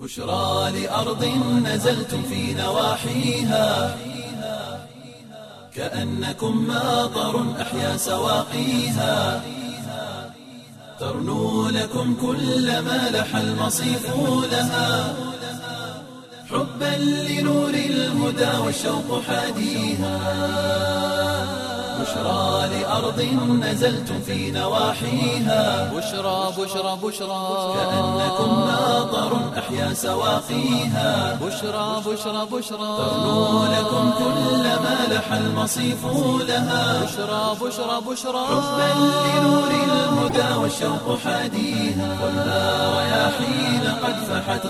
بشرى لأرض نزلتم في نواحيها كأنكم ماطر أحيا سواقيها ترنو لكم كل ما لح المصيف لها حبا لنور الهدى والشوق حاديها بشرى لأرض نزلتم في نواحيها بشرى بشرى بشرى كأنكم ماطر أحيا سواقيها بشرى بشرى بشرى ترنو لكم كل ما لح المصيف لها بشرى بشرى بشرى حبا لنور الهدى والشوق حاديها والنار رياحين قد فحت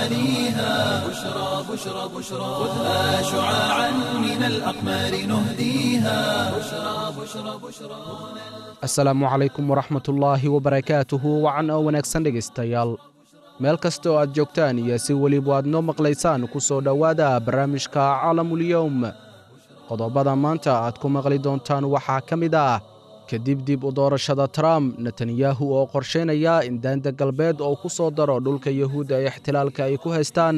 غواليها بشرى بشرى بشرى خذها شعاعا من الأقمار نهديها بشرى بشرى بشرى asalaamu calaykum waraxmatullaahi wabarakaatuhu wacan oo wanaagsan dhegaystayaal meel kasta oo aad joogtaan iyo si weliba aad noo maqlaysaan ku soo dhowaada barnaamijka caalamulyowm qodobada maanta aad ku maqli doontaan waxaa ka mid ah kadib dib u doorashada trump netanyahu oo qorshaynaya in daanda galbeed oo ku soo daro dhulka yuhuudda ee ixtilaalka ay ku haystaan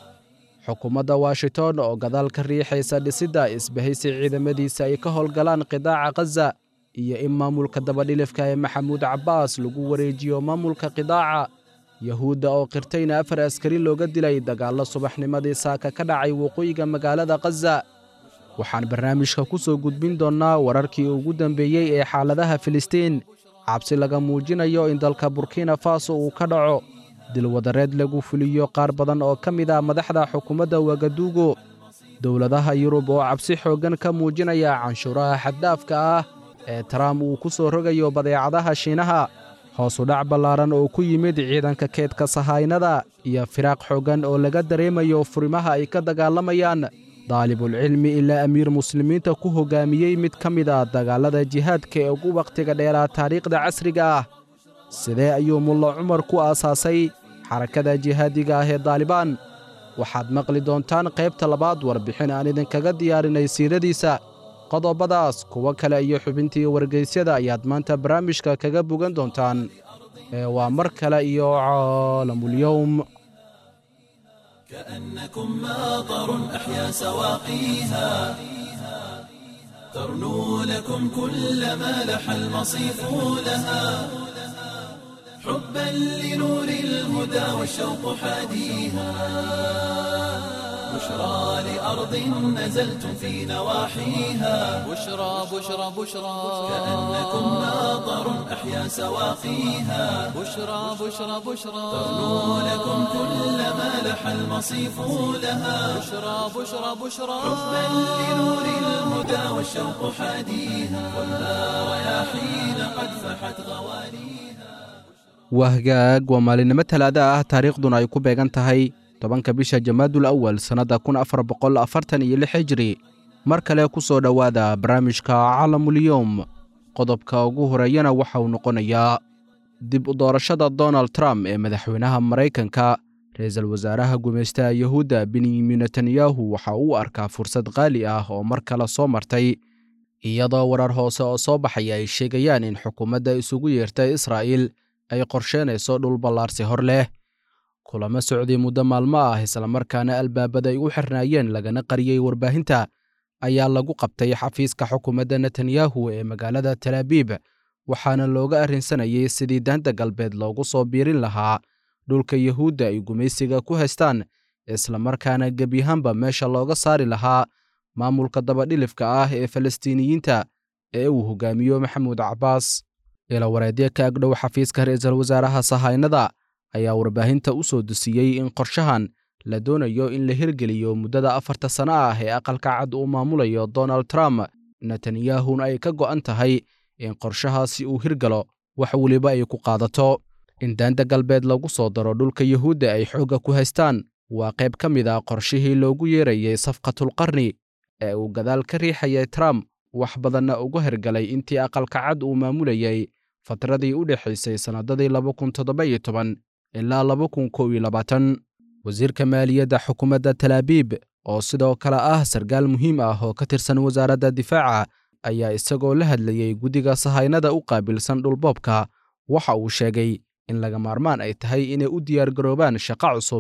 xukuumadda washington oo gadaal ka riixaysa dhisidda isbahaysi ciidamadiisa ay ka howlgalaan qidaaca khaza iyo in maamulka dabadhilifka ee maxamuud cabbaas lagu wareejiyo maamulka qidaaca yahuudda oo qirtayna afar askari looga dilay dagaallo subaxnimadii saaka ka dhacay waqooyiga magaalada khaza waxaan barnaamijka ku soo gudbin doonnaa wararkii ugu dambeeyey ee xaaladaha filistiin cabsi laga muujinayo in dalka burkina faso uu ka dhaco dilwadareed lagu fuliyo qaar badan oo ka mid ah madaxda xukuumadda wagaduugo dowladaha yurub oo cabsi xooggan ka muujinaya canshuuraha xaddaafka ah ee trump uu ku soo rogayo badeecadaha shiinaha hoosu dhac ballaaran oo ku yimid ciidanka keedka sahaynada iyo firaaq xooggan oo laga dareemayo furimaha ay ka dagaalamayaan daalibulcilmi ilaa amiir muslimiinta ku hoggaamiyey mid ka mid a dagaallada jihaadka ee ugu wakhtiga dheeraa taariikhda casriga ah sidee ayuu mulla cumar ku aasaasay xarakada jihaadiga ah ee daalibaan waxaad maqli doontaan qaybta labaad warbixin aan idinkaga diyaarinay siiradiisa qodobadaas kuwo kale iyo xubintii wargeysyada ayaad maanta barnaamijka kaga bogan doontaan ee waa mar kale iyo caalamulyowm كأنكم ماطر أحيا سواقيها ترنو لكم كل ما لح المصيف لها حبا لنور الهدى والشوق حاديها بشرى لأرض نزلتم في نواحيها بشرى بشرى بشرى كأنكم ماطر أحيا سواقيها بشرى بشرى بشرى ترنو لكم كل ما لح المصيف لها بشرى بشرى بشرى حبا لنور الهدى والشوق حاديها والنار رياحين قد فحت غواليها wahgaag waa maalinimo talaada ah taariikhduna ay ku beegan tahay tobanka bisha jamaadul awal sannadda kun afar boqol afartan iyo lix hijri mar kale ku soo dhowaada barnaamijka caalamulyowm qodobka ugu horeeyana waxa uu noqonayaa dib u doorashada donald trump ee madaxweynaha maraykanka ra-iisul wasaaraha gumaystaha yuhuudda benyamin netanyahu waxa uu arkaa fursad qaali ah oo mar kale soo martay iyadoo warar hoose oo soo baxaya ay sheegayaan in xukuumadda isugu yeertay israa'iil ay qorsheynayso dhul ballaarsi hor leh kulamo socday muddo maalmo ah islamarkaana albaabada ay u xirnaayeen lagana qariyey warbaahinta ayaa lagu qabtay xafiiska xukuumadda netanyahu ee magaalada talaabiib waxaana looga arrinsanayay sidii daanta galbeed loogu soo biirin lahaa dhulka yuhuudda ay gumaysiga ku haystaan islamarkaana gebyahaanba meesha looga saari lahaa maamulka dabadhilifka ah ee falastiiniyiinta ee uu hogaamiyo maxamuud cabbaas ilawareedyo ka agdhow xafiiska ra-iisul wasaaraha sahaynada ayaa warbaahinta u soo dusiyey in qorshahan la doonayo in la hirgeliyo muddada afarta sano ah ee aqalka cad uu maamulayo donald trump netanyahuna ay ka go'an tahay in qorshahaasi uu hirgalo wax weliba ay ku qaadato in daanta galbeed lagu soo daro dhulka yuhuudda ay xoogga ku haystaan waa qayb ka mid ah qorshihii loogu yeerayey safqatulqarni ee uu gadaal ka riixayay trump wax badanna uga hergalay intii aqalka cad uu maamulayay fatradii u dhexaysay sannadadii laba kun toddoba iyo toban ilaa laba kun kow iyo labaatan wasiirka maaliyadda xukuumadda talaabiib oo sidoo kale ah sarkaal muhiim ah oo ka tirsan wasaaradda difaaca ayaa isagoo la hadlayey guddiga sahaynada u qaabilsan dhulboobka waxa uu sheegay in laga maarmaan ay tahay inay u diyaargaroobaan shaqo cusub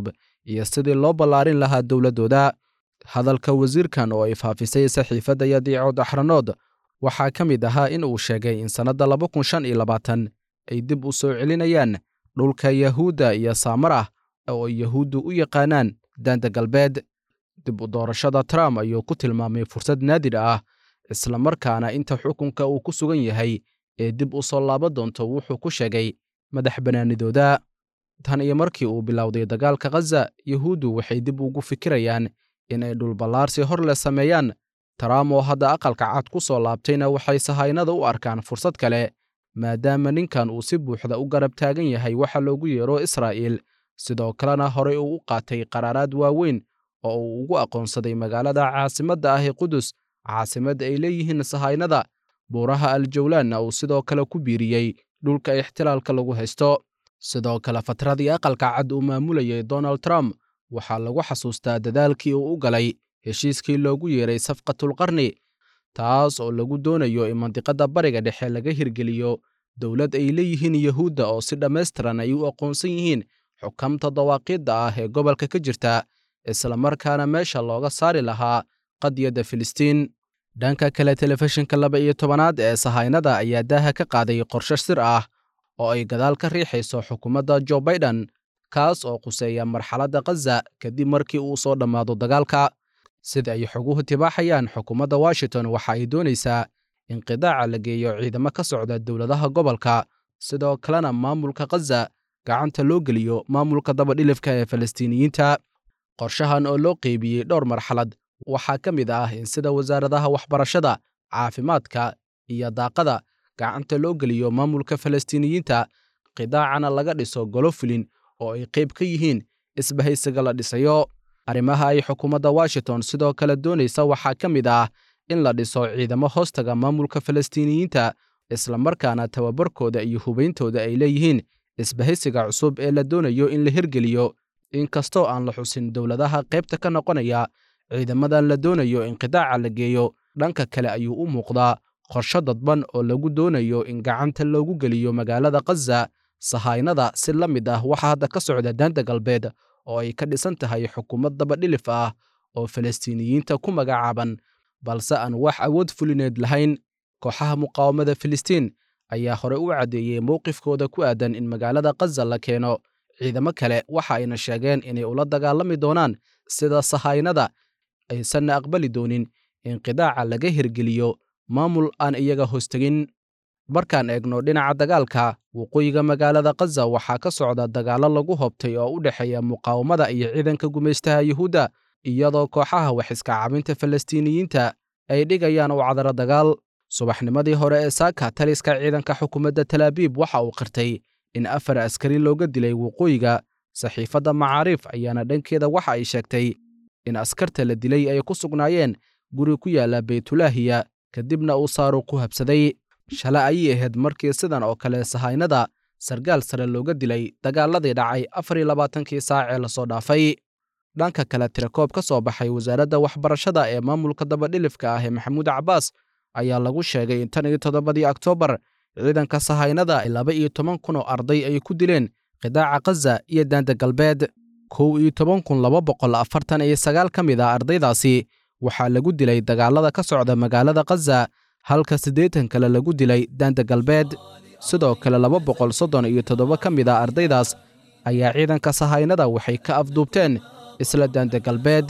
iyo sidii loo ballaarin lahaa dowladdooda hadalka wasiirkan oo ay faafisay saxiifadda yadiicood axranood waxaa ka mid ahaa in uu sheegay in sannadda laba kun shan iyo labaatan ay dib u soo celinayaan dhulka yahuudda iyo saamarah oo ay yahuuddu u yaqaanaan daanta galbeed dib u doorashada trump ayuu ku tilmaamay fursad naadir ah islamarkaana inta xukunka uu ku sugan yahay ee dib u soo laaban doonto wuxuu ku sheegay madax bannaanidooda tan iyo markii uu bilowday dagaalka khaza yahuuddu waxay dib ugu fikirayaan in ay dhulballaarsi hor le sameeyaan trump oo hadda aqalka cad ku soo laabtayna waxay sahaynada u arkaan fursad kale maadaama ninkan uu si buuxda u garab taagan yahay waxa loogu yeero israa'iil sidoo kalena horey uu u qaatay qaraaraad waaweyn oo uu ugu aqoonsaday magaalada caasimadda ah ee qudus caasimadda ay leeyihiin sahaynada buuraha aljawlaanna uu sidoo kale ku biiriyey dhulka ixtilaalka lagu haysto sidoo kale fatradii aqalka cad uu maamulayay donald trump waxaa lagu xasuustaa dadaalkii uu u galay heshiiskii loogu yeeray safqatulqarni taas oo lagu doonayo in mandiqadda bariga dhexe laga hirgeliyo dowlad ay leeyihiin yahuudda oo si dhammaystiran ay u aqoonsan yihiin xukamta dawaaqiidda ah ee gobolka ka jirta islamarkaana meesha looga saari lahaa qadiyadda filistiin dhanka kale telefishinka laba iyo tobanaad ee sahaynada ayaa daaha ka qaaday qorshe sir ah oo ay gadaal ka riixayso xukuumadda jo baiden kaas oo quseeya marxaladda khaza kadib markii uu soo dhammaado dagaalka sida ay xoguhu tibaaxayaan xukuumadda washington waxa ay doonaysaa in qidaaca la geeyo ciidamo ka socda dowladaha gobolka sidoo kalena maamulka khaza gacanta loo geliyo maamulka dabadhilifka ee falastiiniyiinta qorshahan oo loo qeybiyey dhowr marxalad waxaa ka mid ah in sida wasaaradaha waxbarashada caafimaadka iyo daaqada gacanta loo geliyo maamulka falastiiniyiinta qidaacana laga dhiso golo fulin oo ay qayb ka yihiin isbahaysiga la dhisayo arrimaha ay xukuumadda washington sidoo kale doonaysa waxaa ka mid ah in la dhiso ciidamo hoostaga maamulka falastiiniyiinta islamarkaana tababarkooda iyo hubeyntooda ay leeyihiin isbahaysiga cusub ee la doonayo in la hirgeliyo inkastoo aan la xusin dowladaha qaybta ka noqonaya ciidamadan la doonayo in qidaaca la geeyo dhanka kale ayuu u muuqdaa qorsho dadban oo lagu doonayo in gacanta loogu geliyo magaalada khaza sahaynada si la mid ah waxa hadda ka socda daanta galbeed oo ay ka dhisan tahay xukuumad dabadhilif ah oo falastiiniyiinta ku magacaaban balse aan wax awood fulineed lahayn kooxaha muqaawamada filistiin ayaa hore u caddeeyey mowqifkooda ku aadan in magaalada khaza la keeno ciidamo kale waxa ayna sheegeen inay ula dagaalami doonaan sida sahaynada aysanna aqbali doonin in qidaaca laga hirgeliyo maamul aan iyaga hoostegin markaan eegno dhinaca dagaalka waqooyiga magaalada khaza waxaa ka socda dagaallo lagu hobtay oo u dhexeeya muqaawamada iyo ciidanka gumaystaha yuhuudda iyadoo kooxaha wax iska cabinta falastiiniyiinta ay dhigayaan u cadaro dagaal subaxnimadii hore ee saaka taliska ciidanka xukuumadda talaabiib waxa uu qirtay in afar askari looga dilay waqooyiga saxiifadda macaariif ayaana dhankeeda waxa ay sheegtay in askarta la dilay ay ku sugnaayeen guri ku yaala beytulaahiya kadibna uu saaru ku habsaday shala ayay ahayd markii sidan oo kale sahaynada sargaal sare looga dilay dagaaladii dhacay afar iyo labaatankii saac ee lasoo dhaafay dhanka kale tirakoob ka soo baxay wasaaradda waxbarashada ee maamulka dabadhilifka ah ee maxamuud cabbaas ayaa lagu sheegay in tan iyo toddobadii oktoobar ciidanka sahaynada laba iyo toban kun oo arday ay ku dileen qidaaca khaza iyo daanta galbeed kow iyo toban kun laba boqol afartan iyo sagaal ka mid ah ardaydaasi waxaa lagu dilay dagaalada ka socda magaalada khaza halka siddeetan kale lagu dilay daanta galbeed sidoo kale laba boqol soddon iyo toddoba ka mid ah ardaydaas ayaa ciidanka sahaynada waxay ka afduubteen isla daanta galbeed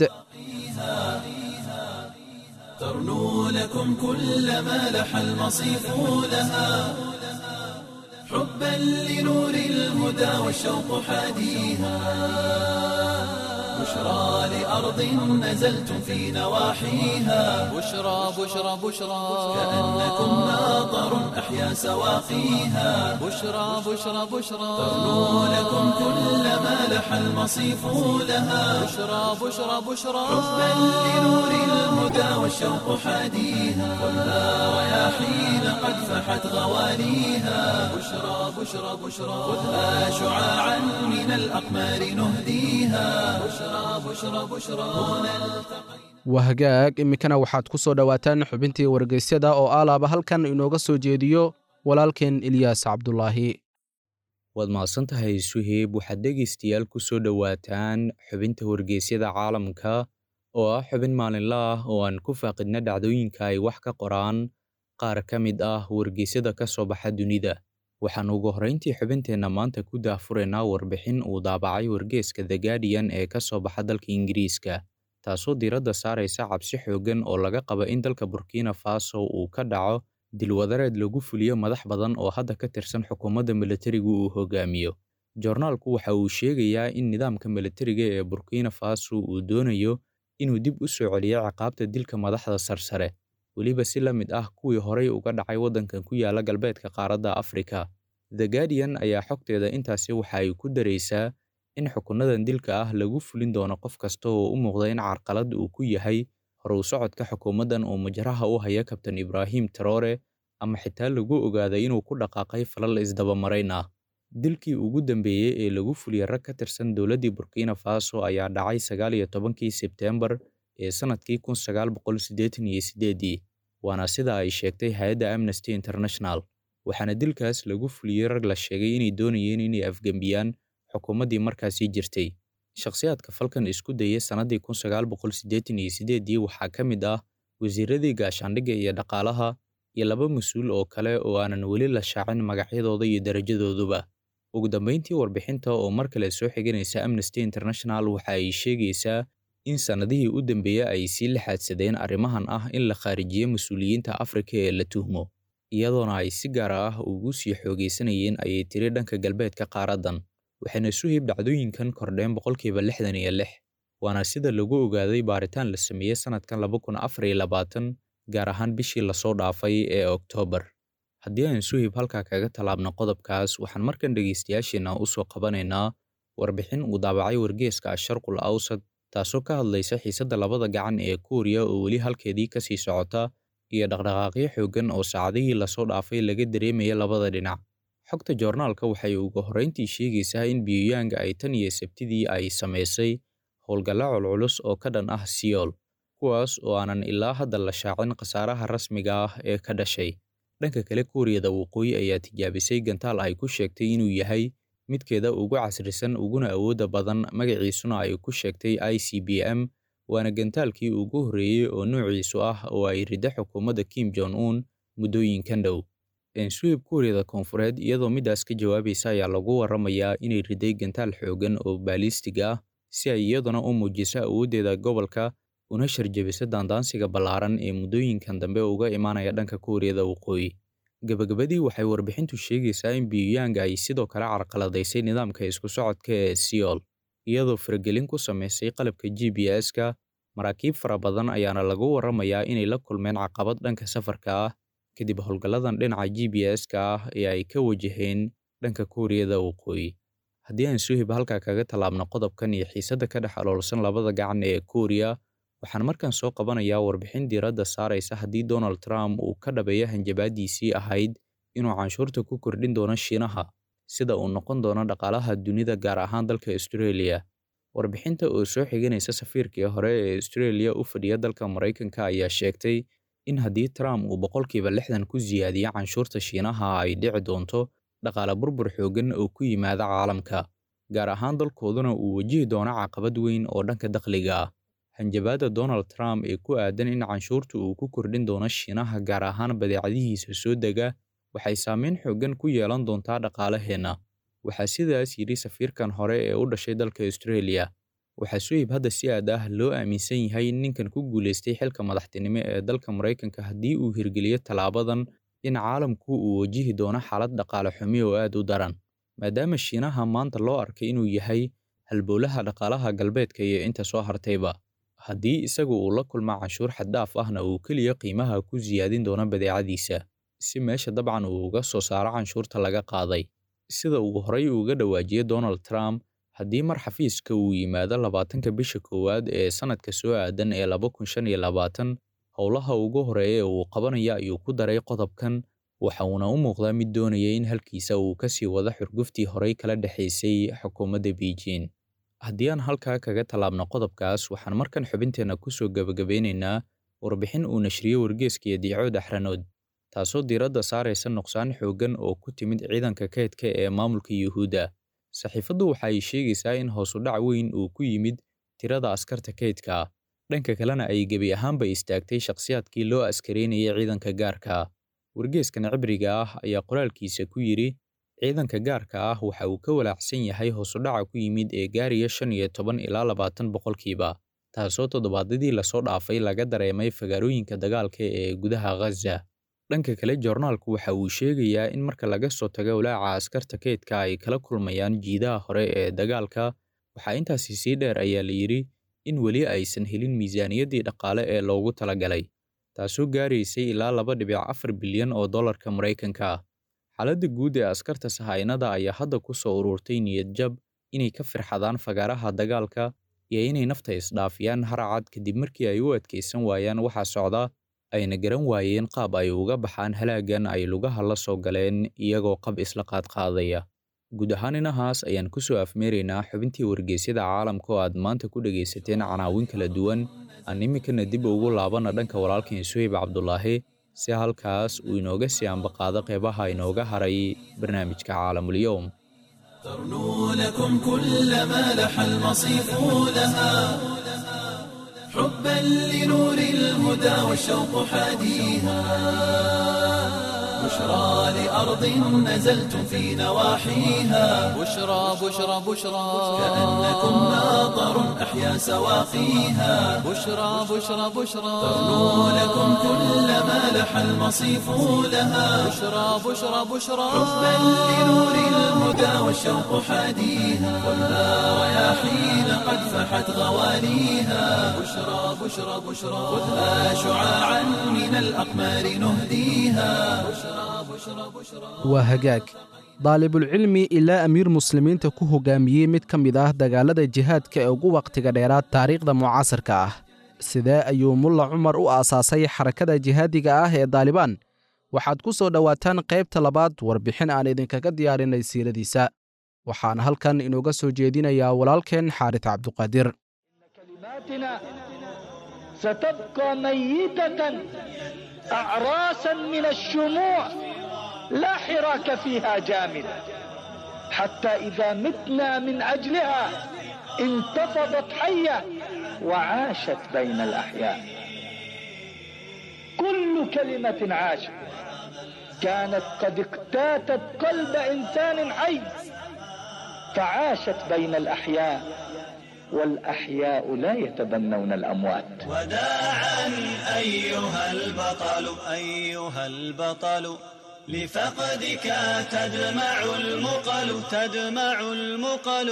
ترنو لكم كل ما لح المصيف لها حبا لنور الهدى والشوق حاديها بشرى لأرض نزلتم في نواحيها بشرى بشرى بشرى كأنكم ناظر أحيا سواقيها بشرى بشرى بشرى ترنو لكم كل ما لح المصيف لها بشرى بشرى بشرى حبا لنور الهدى والشوق حاديها خذها رياحين قد فحت غواليها بشرى بشرى بشرى خذها شعاعا من الأقمار نهديها بشرى بشرى بشرى هنا التقينا wahagaag iminkana waxaad ku soo dhowaataan xubintii wargeysyada oo aalaaba halkan inooga soo jeediyo walaalkeen ilyaas cabdulaahi waad mahadsantahay suheyb waxaad dhegaystayaal ku soo dhowaataan xubinta wargeysyada caalamka oo ah xubin maalinle ah oo aan ku faaqidna dhacdooyinka ay wax ka qoraan qaar ka mid ah wargeysyada ka soo baxa dunida waxaan ugu horrayntii xubinteenna maanta ku daahfuraynaa warbixin uu daabacay wargeeska the guardian ee ka soo baxa dalka ingiriiska taasoo diiradda saaraysa cabsi xooggan oo laga qaba in dalka burkina faso uu ka dhaco dilwadareed lagu fuliyo madax badan oo hadda ka tirsan xukuumadda militarigu uu hogaamiyo joornaalku waxa uu sheegayaa in nidaamka militariga ee burkina faso uu doonayo inuu dib u soo celiyo ciqaabta dilka madaxda sarsare weliba si la mid ah kuwii horay uga dhacay waddankan ku yaala galbeedka qaaradda afrika the guardian ayaa xogteeda intaasi waxa ay ku daraysaa in xukunadan dilka ah lagu fulin doono qof kasta oo u muuqda in carqalad uu ku yahay horuw socodka xukuumaddan oo majraha u haya kabtan ibraahim taroore ama xitaa lagu ogaaday inuu ku dhaqaaqay falal isdabamarayn ah dilkii ugu dambeeyey ee lagu fuliyey rag ka tirsan dowladdii burkina faso ayaa dhacay sagaal iyo tobankii sebteembar ee sannadkii kun sagaal boqol siddeetan iyo siddeedii waana sida ay sheegtay hay-adda amnesty international waxaana dilkaas lagu fuliyey rag la sheegay inay doonayeen inay afgembiyaan xukuumaddii markaasi jirtay shakhsiyaadka falkan isku dayay sannaddii kun sagaal boqol siddeetan iyo siddeedii waxaa ka mid ah wasiiradii gaashaandhigga iyo dhaqaalaha iyo laba mas-uul oo kale oo aanan weli la shaacin magacyadooda iyo darajadooduba ugu dambayntii warbixinta oo mar kale soo xiganaysa amnesty international waxa ay sheegaysaa in sannadihii u dambeeyey ay sii laxaadsadeen arrimahan ah in la khaarijiyo mas-uuliyiinta afrika ee la tuhmo iyadoona ay si gaar ah ugu sii xoogaysanayeen ayay tiri dhanka galbeedka qaaraddan waxayna suhib dhacdooyinkan kordheen boqolkiiba lixdan iyo lix waana sida lagu ogaaday baaritaan la sameeyey sannadkan laba kun afar iyo labaatan gaar ahaan bishii lasoo dhaafay ee oktoobar haddii aan suhib halkaa kaga tallaabno qodobkaas waxaan markan dhegaystayaasheenna u soo qabanaynaa warbixin uu daabacay wargeeska asharqul awsad taasoo ka hadlaysa xiisadda labada gacan ee kuuriya oo weli halkeedii ka sii socota iyo dhaqdhaqaaqyo xooggan oo saacadihii lasoo dhaafay laga dareemaya labada dhinac xogta joornaalka waxay ugu horrayntii sheegaysaa in biyuyang ay tan iyo sabtidii ay samaysay howlgalla culculus oo ka dhan ah siyool kuwaas oo aanan ilaa hadda la shaacin khasaaraha rasmiga ah ee ka dhashay dhanka kale kuuriyada waqooyi ayaa tijaabisay gantaal ay ku sheegtay inuu yahay midkeeda ugu casrisan uguna awoodda badan magaciisuna ay ku sheegtay i c b m waana gantaalkii ugu horreeyey oo noociisu ah oo ay ridda xukuumadda kim jong un muddooyinkan dhow ensuib kuuriyada koonfureed iyadoo middaas ka jawaabaysa ayaa lagu warramayaa inay riday gantaal xooggan oo baalistig ah si ay iyaduna u muujiso awooddeeda gobolka una sharjabiso daandaansiga ballaaran ee muddooyinkan dambe uga imaanaya dhanka kuuriyada waqooyi gabagabadii waxay warbixintu sheegaysaa in biyuyang ay sidoo kale carqaladaysay nidaamka isku socodka ee siyool iyadoo faragelin ku samaysay qalabka g b s-ka maraakiib fara badan ayaana lagu warramayaa inay la kulmeen caqabad dhanka safarka ah kadib howlgalladan dhinaca g b s-ka ah ee ay ka wajaheen dhanka kuuriyada waqooyi haddii aan suhib halkaa kaga tallaabno qodobkan iyo xiisadda ka dhex aloolsan labada gacan ee kuuriya waxaan markan soo qabanayaa warbixin diiradda saaraysa haddii donald trump uu ka dhabeeyo hanjabaadiisii ahayd inuu canshuurta ku kordhin doono shiinaha sida uu noqon doono dhaqaalaha dunida gaar ahaan dalka australia warbixinta oo soo xiganaysa safiirkii hore ee australia u fadhiya dalka maraykanka ayaa sheegtay in haddii trump uu boqolkiiba lixdan ku siyaadiyo canshuurta shiinaha ay dhici doonto dhaqaale burbur xooggan oo ku yimaada caalamka gaar ahaan dalkooduna uu wajihi doono caqabad weyn oo dhanka dakhliga ah hanjabaadda donald trump ee ku aadan in canshuurta uu ku kordhin doono shiinaha gaar ahaan badeecadihiisa soo dega waxay saameyn xooggan ku yeelan doontaa dhaqaalaheenna waxaa sidaas yidhi safiirkan hore ee u dhashay dalka australia waxaa suhib hadda si aad ah loo aaminsan yahay in ninkan ku guulaystay xilka madaxtinimo ee dalka maraykanka haddii uu hirgeliyo tallaabadan in caalamku uu wajihi doono xaalad dhaqaale xumi oo aad u daran maadaama shiinaha maanta loo arkay inuu yahay halbowlaha dhaqaalaha galbeedka iyo inta soo hartayba haddii isagu uu la kulma canshuur xaddaaf ahna uu keliya qiimaha ku siyaadin doono badeecadiisa si meesha dabcan uu uga soo saaro canshuurta laga qaaday sida uu horay uga dhawaajiyey donald trump haddii mar xafiiska uu yimaado labaatanka bisha koowaad ee sannadka soo aadan ee laba kun shan iyo labaatan howlaha ugu horeeya ee uu qabanaya ayuu ku daray qodobkan waxa uuna u muuqdaa mid doonaya in halkiisa uu ka sii wado xurguftii horay kala dhexaysay xukuumadda beijing haddii aan halkaa kaga tallaabno qodobkaas waxaan markan xubinteenna ku soo gebagabeynaynaa warbixin uu nashriyey wargeeskiyo diicood axranood taasoo diiradda saaraysa nuqsaan xooggan oo ku timid ciidanka kaydka ee maamulka yuhuudda saxiifaddu waxa ay sheegaysaa in hoosu dhac weyn uu ku yimid tirada askarta kaydka dhanka kalena ay gebi ahaanba istaagtay shakhsiyaadkii loo askaraynayay ciidanka gaarka wargeeskan cibriga ah ayaa qoraalkiisa ku yidhi ciidanka gaarka ah waxa uu ka walaacsan yahay hoosudhaca ku yimid ee gaariya shan iyo toban ilaa labaatan boqolkiiba taasoo toddobaadyadii lasoo dhaafay laga dareemay fagaarooyinka dagaalka ee gudaha ghaza dhanka kale joornaalku waxa uu sheegayaa in marka laga soo tago walaaca askarta kaydka ay kala kulmayaan jiidaha hore ee dagaalka waxaa intaasi sii dheer ayaa la yidhi in weli aysan helin miisaaniyaddii dhaqaale ee loogu talagalay taasoo gaaraysay ilaa laba dhibic afar bilyan oo dollarka maraykanka ah xaaladda guud ee askarta sahaynada ayaa hadda ku soo ururtay niyad jab inay ka firxadaan fagaaraha dagaalka iyo inay nafta isdhaafiyaan haracad kadib markii ay u adkaysan waayaan waxa socda ayna garan waayeen qaab ay uga baxaan halaagan ay lugaha la soo galeen iyagoo qab isla qaadqaadaya guud ahaan inahaas ayaan ku soo afmeeraynaa xubintii wargeysyada caalamka oo aad maanta ku dhegaysateen canaawin kala duwan aan iminkana dib ugu laabana dhanka walaalkeen suhayb cabdulaahi si halkaas uu inooga sii ambaqaado qeybaha inooga haray barnaamijka caalamulyoum ترنو لكم كل ما لح المصيف لها حبا لنور الهدى والشوق حاديها بشرى لأرض نزلتم في نواحيها بشرى بشرى بشرى كأنكم ناظر أحيا سواقيها بشرى بشرى بشرى ترنو لكم كل ما لح المصيف لها بشرى بشرى بشرى حبا لنور الهدى والشوق حاديها ولا رياحين قد فحت غواليها بشرى بشرى بشرى خذها شعاعا من الأقمار نهديها waa hagaag daalibulcilmi ilaa amiir muslimiinta ku hogaamiyey mid ka mid ah dagaalada jihaadka ee ugu wakhtiga dheeraad taariikhda mucaasirka ah sidee ayuu mulla cumar u aasaasay xarakada jihaadiga ah ee daalibaan waxaad ku soo dhowaataan qaybta labaad warbixin aan idinkaga diyaarinay siiradiisa waxaan halkan inooga soo jeedinayaa walaalkeen xaaris cabduqaadir كلماتنا ستبقى ميتة أعراسا من الشموع لا حراك فيها جامد حتى إذا متنا من أجلها انتفضت حية وعاشت بين الأحياء كل كلمة عاشت كانت قد اقتاتت قلب إنسان حي فعاشت بين الأحياء والأحياء لا يتبنون الأموات وداعا أيها البطل أيها البطل لفقدك تدمع المقل تدمع المقل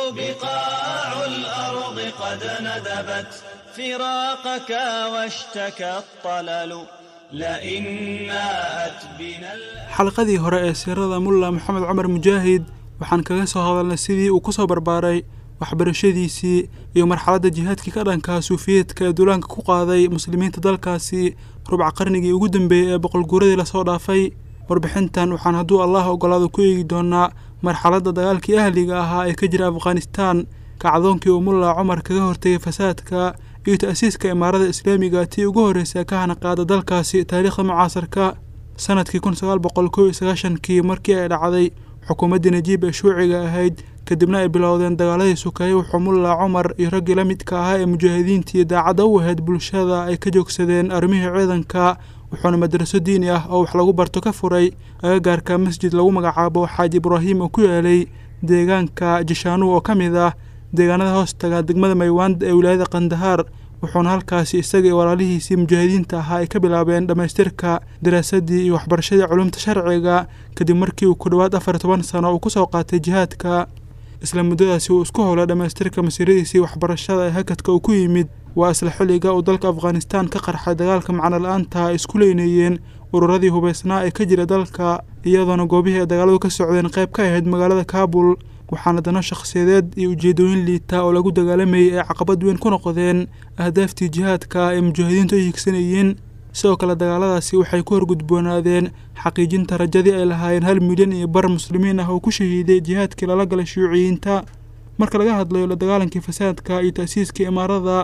بقاع الأرض قد ندبت فراقك واشتكى الطلل لئن ناءت بنا xalqadii hore ee siirada mulla maxamed cumar mujaahid waxaan kaga soo hadalnay sidii uu ku soo barbaaray waxbarashadiisii iyo marxaladda jihaadkii ka dhanka suufiyeedka ee duulaanka ku qaaday muslimiinta dalkaasi rubca qarnigii ugu dambeeyey ee boqolguuradii lasoo dhaafay warbixintan waxaan hadduu allah ogolaado ku eegi doonaa marxaladda dagaalkii ahliga ahaa ee ka jira afghanistaan kacdoonkii uu mulla cumar kaga hortegay fasaadka iyo ta'siiska imaarada islaamiga tii ugu horreysay ka hana qaada dalkaasi taariikhda mucaasarka sanadkii kun sagaal boqol kow iyo sagaashankii markii ay dhacday xukuumaddii najiib ee shuuciga ahayd kadibna ay bilowdeen dagaaladii sukeeye wuxuu mulla cumar iyo raggii la midka ahaa ee mujaahidiintii daacadda u ahayd bulshada ay ka joogsadeen arrimihii ciidanka wuxuuna madraso diini ah oo wax lagu barto ka furay agagaarka masjid lagu magacaabo xaaji ibraahim oo ku yaalay deegaanka jishaanuw oo ka mid ah deegaanada hoostaga degmada maywaand ee wilaayada kandahaar wuxuuna halkaasi isaga iyo walaalihiisii mujaahidiinta ahaa ay ka bilaabeen dhammaystirka daraasadii iyo waxbarashadii culumta sharciga kadib markii uu ku dhowaad afar toban sano uu kusoo qaatay jihaadka isla muddadaasi uu isku howlay dhammaystirka masiiradiisii waxbarashada ee hakadka uu ku yimid waa isla xilliga uu dalka afghanistaan ka qarxay dagaalka macno la-aanta ay isku leynayeen ururadii hubaysnaa ee ka jira dalka iyadoona goobihii ay dagaaladu ka socdeen qayb ka ahayd magaalada kaabul waxaana dano shakhsiyadeed iyo ujeedooyin liita oo lagu dagaalamayay ay caqabad weyn ku noqdeen ahdaaftii jihaadka ay mujaahidiintu ay higsanayeen sidoo kale dagaaladaasi waxay ku horgudboonaadeen xaqiijinta rajadii ay lahaayeen hal milyan iyo bar muslimiin ah oo ku shahiiday jihaadkii lala galay shuuciyiinta marka laga hadlayo la dagaalankii fasaadka iyo ta'siiskii imaarada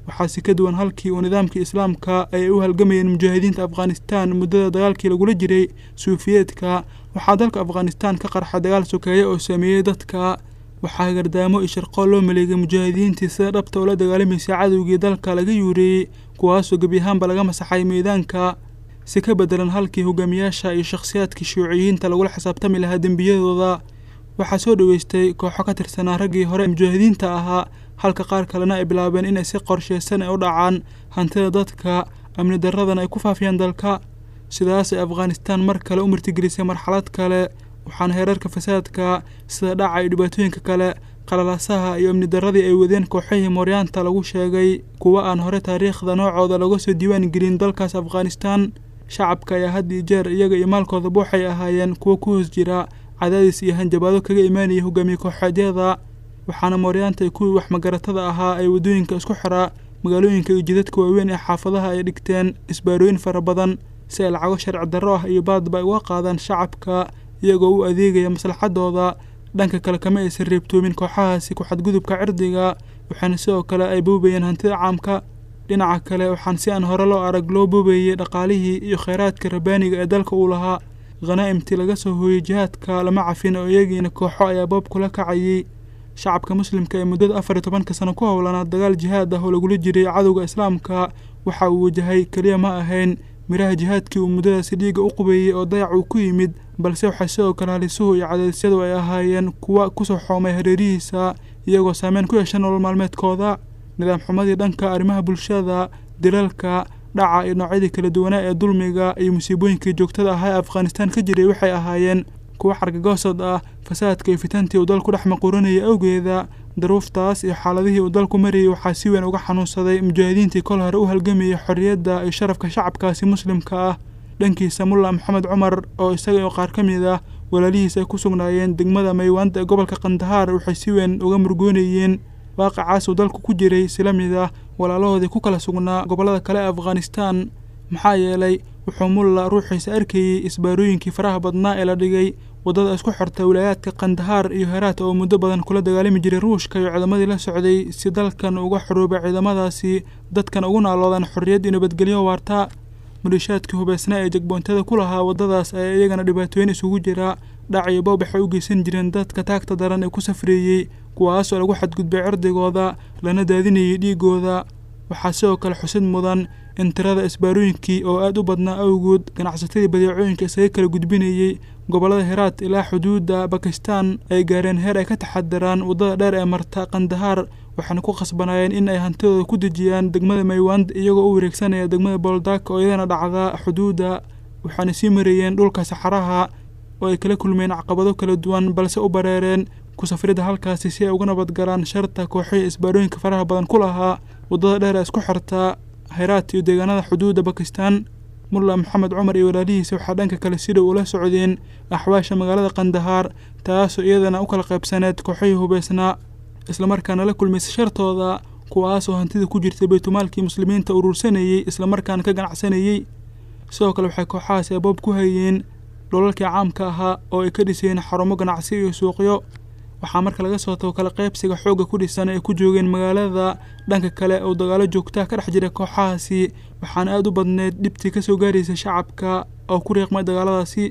waxaase ka duwan halkii uu nidaamkii islaamka ay u halgamayeen mujaahidiinta afghanistan muddada dagaalkii lagula jiray suufiyeedka waxaa dalka afghanistan ka qarxa dagaal sokeeye oo sameeyey dadka waxaa gardaamo iyo sharqool loo maleegay mujaahidiintii sida dhabta ula dagaalamaysay cadowgii dalka laga yuureeyey kuwaasoo gebi ahaanba laga masaxay meedaanka si ka bedelan halkii hogaamiyaasha iyo shakhsiyaadkii shuuciyiinta lagula xisaabtami lahaa dembiyadooda waxaa soo dhoweystay kooxo ka tirsanaa raggii hore mujaahidiinta ahaa halka qaar kalena ay bilaabeen inay si qorsheysan ay u dhacaan hantida dadka amni darradana ay ku faafiyaan dalka sidaas ay afghanistan mar kale u martigelisay marxalad kale waxaana heerarka fasaadka sida dhaca iyo dhibaatooyinka kale qalalaasaha iyo amni darradii ay wadeen kooxihii mooryaanta lagu sheegay kuwa aan hore taariikhda noocooda laga soo diiwaan gelin dalkaas afghanistan shacabka ayaa had iyo jeer iyaga iyo maalkoodaba waxay ahaayeen kuwo ku hoos jira cadaadis iyo hanjabaado kaga imaanaya hogaamiye kooxeedyada waxaana mooryaanta kuwii wax magaratada ahaa ay waddooyinka isku xiraa magaalooyinka iyo jidadka waaweyn ee xaafadaha ay dhigteen isbaarooyin fara badan si ay lacago sharci darro ah iyo baadba ay uga qaadaan shacabka iyagoo u adeegaya maslaxadooda dhanka kale kama aysan reebtoomin kooxahaasi ku xadgudubka cirdiga waxaana sidoo kale ay boobayeen hantida caamka dhinaca kale waxaan si aan hore loo arag loo boobayey dhaqaalihii iyo kheyraadka rabaaniga ee dalka uu lahaa khanaa'imtii laga soo hooyey jihaadka lama cafin oo iyagiina kooxo ayaa boob kula kacayey shacabka muslimka ee muddada afar iyo tobanka sano ku howlanaa dagaal jihaad ah oo lagula jiray cadowga islaamka waxa uu wajahay keliya ma ahayn miraha jihaadkii uu muddadaasi dhiigga u qubeeyey oo dayac uu ku yimid balse waxaa sidoo kale halisuhu iyo cadaadisyadu ay ahaayeen kuwa kusoo xoomay hareerihiisa iyagoo saameyn ku yeesha nolol maalmeedkooda nidaam xumadii dhanka arrimaha bulshada dilalka dhaca iyo noocyadii kala duwanaa ee dulmiga iyo musiibooyinkii joogtada ahaa ee afghanistan ka jiray waxay ahaayeen kuwa xargagoosad ah fasaadka iyo fitantii uu dalku dhex maquuranaya awgeeda daruuftaas iyo xaaladihii uu dalku marayay waxaa si weyn uga xanuunsaday mujaahidiintii kol hore u halgamayay xorriyadda iyo sharafka shacabkaasi muslimka ah dhankiisa mulla maxamed cumar oo isaga iyo qaar ka mid ah walaalihiis ay ku sugnaayeen degmada maywaanda ee gobolka kandahaar waxay si weyn uga murgoonayeen waaqacaas uu dalku ku jiray sila mid ah walaalahoodii ku kala sugnaa gobollada kale ee afghanistan maxaa yeelay wuxuu mulla ruuxiisa arkayey isbaarooyinkii faraha badnaa ee la dhigay waddada isku xirta wilaayaadka kandahaar iyo heraat oo muddo badan kula dagaalami jiray ruushka iyo ciidamadii la socday si dalkan uga xuruubay ciidamadaasi dadkan ugu naaloodaan xorriyad iyo nabadgelyo waarta malishaadkii hubeysnaa ee jegboontada ku lahaa waddadaas ayaa iyagana dhibaatooyin isugu jira dhac iyo boob waxay u geysan jireen dadka taagta daran ee ku safreeyey kuwaasoo lagu xadgudbay cirdigooda lana daadinayay dhiigooda waxaa sidoo kale xusid mudan in tirada isbaarooyinkii oo aad u badnaa awgood ganacsatadii badeecooyinka isaga kala gudbinayey gobollada heraat ilaa xuduudda bakistan ay gaareen heer ay ka taxadiraan waddada dheer ee marta kandahaar waxaana ku khasbanaayeen in ay hantidooda ku dejiyaan degmada maywand iyagoo u wareegsanaya degmada boldak oo iyadana dhacda xuduudda waxaana sii marayeen dhulka saxaraha oo ay kala kulmeen caqabado kala duwan balse u bareereen ku safridda halkaasi si ay uga nabadgalaan sharta kooxihii isbaarooyinka faraha badan ku lahaa waddada dheer ee isku xirta heraat iyo deegaanada xuduudda bakistan mulla maxamed cumar iyo walaalihiisa waxaa dhanka kale si dhow ula socdeen axwaasha magaalada kandahaar taasoo iyadana u kala qaybsaneed kooxihii hubeysnaa islamarkaana la kulmaysa shartooda kuwaasoo hantida ku jirtay baytumaalkii muslimiinta urursanayey islamarkaana ka ganacsanayey sidoo kale waxay kooxahaas eeboob ku hayeen dholalkii caamka ahaa oo ay ka dhiseen xarumo ganacsi iyo suuqyo waxaa marka laga soo tago kala qaybsiga xoogga ku dhisan ay ku joogeen magaalada dhanka kale oo dagaalo joogtaa ka dhex jira kooxahaasi waxaana aad u badneyd dhibtii ka soo gaaraysa shacabka oo ku riiqmay dagaaladaasi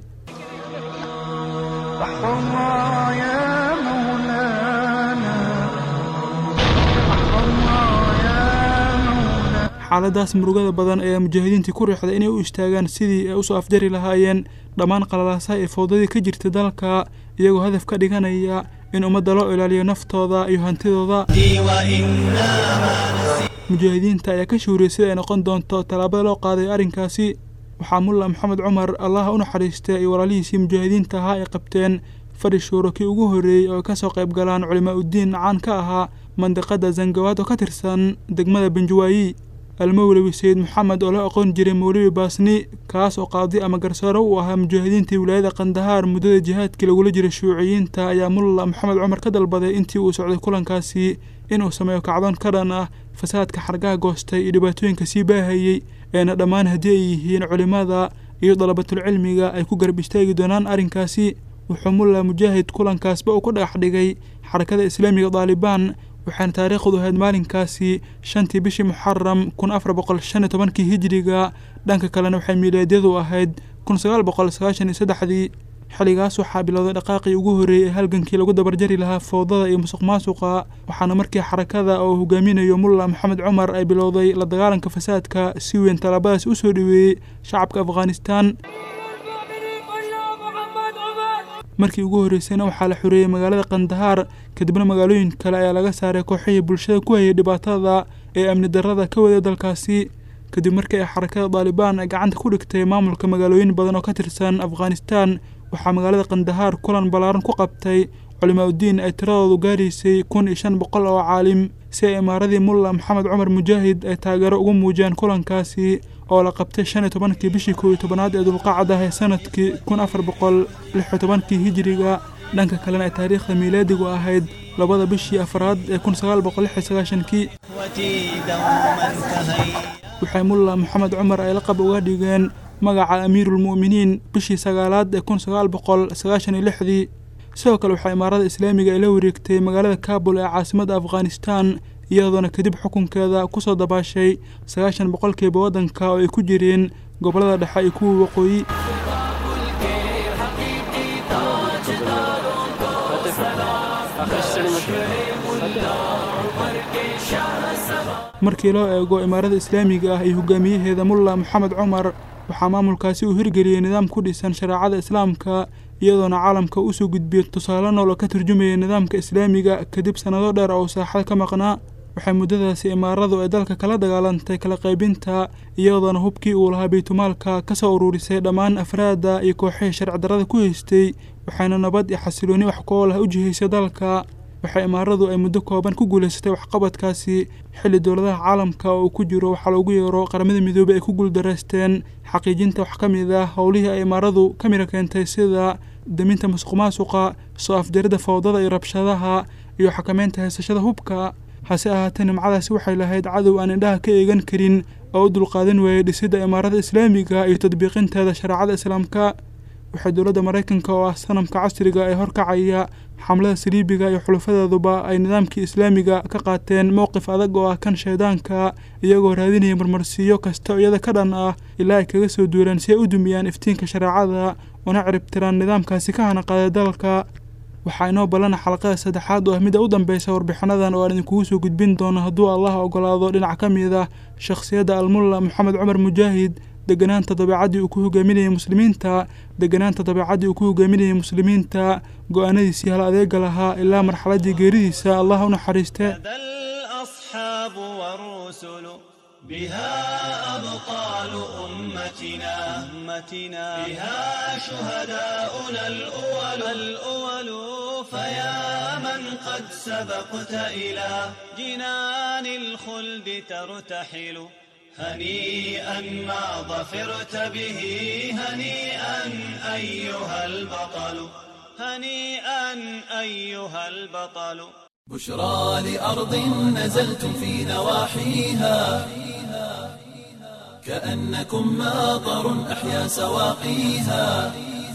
xaaladaas murugada badan ayaa mujaahidiintii ku riixday inay u istaagaan sidii ay usoo afjari lahaayeen dhammaan qalalaasaha iyo fowdadii ka jirta dalka iyagoo hadaf ka dhiganaya in ummadda loo ilaaliyo naftooda iyo hantidooda mujaahidiinta ayaa ka shuuriyey sida ay noqon doonto tallaabada loo qaaday arrinkaasi waxaa mulla maxamed cumar allaha u naxariistay iyo walaalihiisii mujaahidiinta ahaa ay qabteen fadhi shuuro kii ugu horreeyey oo ay ka soo qayb galaan culimaa uddiin caan ka ahaa mandiqada zangawaad oo ka tirsan degmada benjawaayi almowlawi sayid maxamed oo la aqoon jiray mowlawi baasni kaas oo qaadi ama garsoore u ahaa mujaahidiintii wilaayada kandahaar muddada jihaadkii lagula jiray shuuciyiinta ayaa mulla maxamed cumar ka dalbaday intii uu socday kulankaasi inuu sameeyo kacdoon ka dhan ah fasaadka xargaha goostay iyo dhibaatooyinka sii baahayey eena dhammaan haddii ay yihiin culimmada iyo dalabatulcilmiga ay ku garab istaagi doonaan arrinkaasi wuxuu mulla mujaahid kulankaasba uu ku dhagax dhigay xarakada islaamiga daalibaan waxaana taariikhdu ahayd maalinkaasi shantii bishii muxaram kun afar boqol shan iyo tobankii hijiriga dhanka kalena waxay miilaadyadu ahayd kun sagaal boqol sagaashan iyo saddexdii xilligaas waxaa bilowday dhaqaaqii ugu horreeyey ee halgankii lagu dabarjari lahaa fowdada iyo musuq maasuqa waxaana markii xarakada oo hogaaminayo mulla maxamed cumar ay bilowday la dagaalanka fasaadka si weyn tallaabadaas u soo dhoweeyey shacabka afghanistan markii ugu horreysayna waxaa la xoreeyey magaalada kandahaar kadibna magaalooyin kale ayaa laga saaray kooxihii bulshada ku hayay dhibaatada ee amni darrada ka waday dalkaasi kadib markii ay xarakada daalibaan ay gacanta ku dhigtay maamulka magaalooyin badan oo ka tirsan afghanistan waxaa magaalada kandahaar kulan ballaaran ku qabtay culimaa uddiin ay tiradoodu gaaraysay kun iyo shan boqol oo caalim si ay imaaradii mulla maxamed cumar mujaahid ay taageero ugu muujiyaan kulankaasi oo la qabtay shan iyo tobankii bishii kow iyo tobanaad ee dulqacda ee sanadkii kun afar boqol lix iyo tobankii hijiriga dhanka kalena ay taariikhda miilaadigu ahayd labada bishii afraad ee kun sagaal boqol lix iyo sagaashankii waxay mulla maxamed cumar ay laqab uga dhigeen magaca amiiruulmu'miniin bishii sagaalaad ee kun sagaal boqol sagaashan iyo lixdii sidoo kale waxaa imaarada islaamiga ay la wareegtay magaalada kaabul ee caasimadda afghanistan iyadoona kadib xukunkeeda kusoo dabaashay sagaashan boqolkiiba waddanka oo ay ku jireen gobollada dhexe iyo kuwa waqooyi markii loo eego imaarada islaamiga ah iyo hogaamiyaheeda mulla maxamed cumar waxaa maamulkaasi uu hirgeliyey nidaam ku dhisan shareecada islaamka iyadoona caalamka usoo gudbiyey tusaale nool oo ka turjumayay nidaamka islaamiga kadib sannado dheer oo saaxada ka maqnaa waxay muddadaasi imaaradu ay dalka kala dagaalantay kala qaybinta iyadoona hubkii uu lahaa baytumaalka ka soo ururisay dhammaan afraadda iyo kooxihii sharci darrada ku haystay waxayna nabad iyo xasilooni wax ku ool ah u jihaysay dalka waxay imaaradu ay muddo kooban ku guulaysatay waxqabadkaasi xilli dowladaha caalamka oo uu ku jiro waxaa loogu yeero qaramada midoobey ay ku guuldaraysteen xaqiijinta wax ka mid ah howlihii ay imaaradu ka mira keentay sida daminta musuq maasuqa soo afjarida fowdada iyo rabshadaha iyo xakameynta haysashada hubka hase ahaatee nimcadaasi waxay lahayd cadow aan indhaha ka eegan karin oo u dulqaadan waayey dhisidda imaarada islaamiga iyo tadbiiqinteeda shareecada islaamka waxay dowladda maraykanka oo ah sanamka casriga ee horkacaya xamlada saliibiga iyo xulufadeeduba ay nidaamkii islaamiga ka qaateen mowqif adag oo ah kan shaydaanka iyagoo raadinaya marmarsiiyo kasta oo iyada ka dhan ah ilaa ay kaga soo duulaan si ay u dumiyaan iftiinka shareecada una ciribtiraan nidaamkaasi ka hana qaaday dalka waxaa inoo ballana xalaqada saddexaad oo ah midda u dambeysa warbixinadan oo aan idinkugu soo gudbin doono hadduu allah ogolaado dhinac ka mid ah shakhsiyadda almulla maxamed cumar mujaahid deganaanta dabeecaddii uu ku hogaaminayay muslimiinta deganaanta dabeecaddii uu ku hogaaminayay muslimiinta go-aanadiisii hal adeega lahaa ilaa marxaladdii geeridiisa allah u naxariiste الأصحاب والرسل بها أبطال أمتنا أمتنا بها شهداؤنا الأول الأول فيا من قد سبقت إلى جنان الخلد ترتحل هنيئا ما ظفرت به هنيئا أيها البطل هنيئا أيها البطل بشرى لأرض نزلتم في نواحيها كأنكم ماطر أحيا سواقيها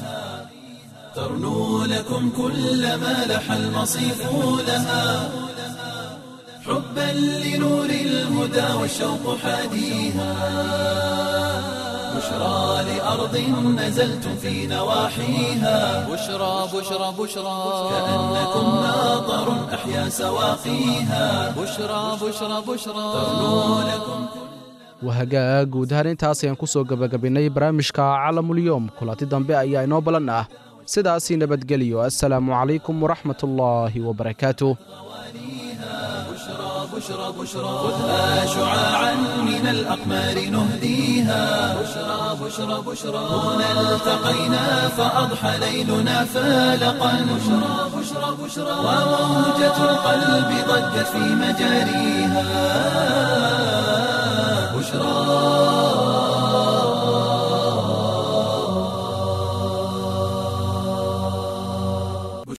ترنو لكم كل ما لح المصيف لها حبا لنور الهدى والشوق حاديها بشرى لأرض نزلتم في نواحيها بشرى بشرى بشرى كأنكم ماطر أحيا سواقيها بشرى بشرى بشرى ترنو لكم wahagaa guud ahaan intaas ayaan ku soo gebagabinnay barnaamijka calamulyoom kulanti dambe ayaa inoo ballan ah sidaasii nabadgeliyo assalaamu calaykum waraxmatullaahi wabarakaatuh بشرى بشرى خذها شعاعا من الأقمار نهديها بشرى بشرى بشرى هنا التقينا فأضحى ليلنا فالقا بشرى بشرى بشرى وموجة القلب ضجت في مجاريها بشرى